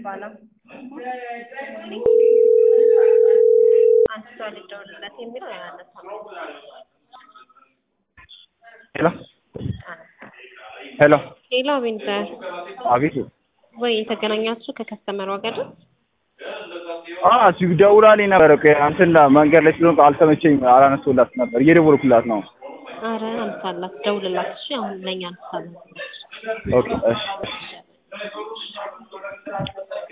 የሚባለው አንስቷል ይደውልለት የሚለው ያነሳል ሄሎ ሄሎ ሌላ ዊንተር አቤት ወይ የተገናኛችሁ ከከስተመሯ ጋር ነው? አ ሲደውላልኝ ነበር እኮ እንትን መንገድ ላይ ስለሆንኩ አልተመቸኝም አላነሳሁላት ነበር እየደወልኩላት ነው አረ አንሳላት ደውልላት እሺ አሁን ለኛ አንሳላት ኦኬ እሺ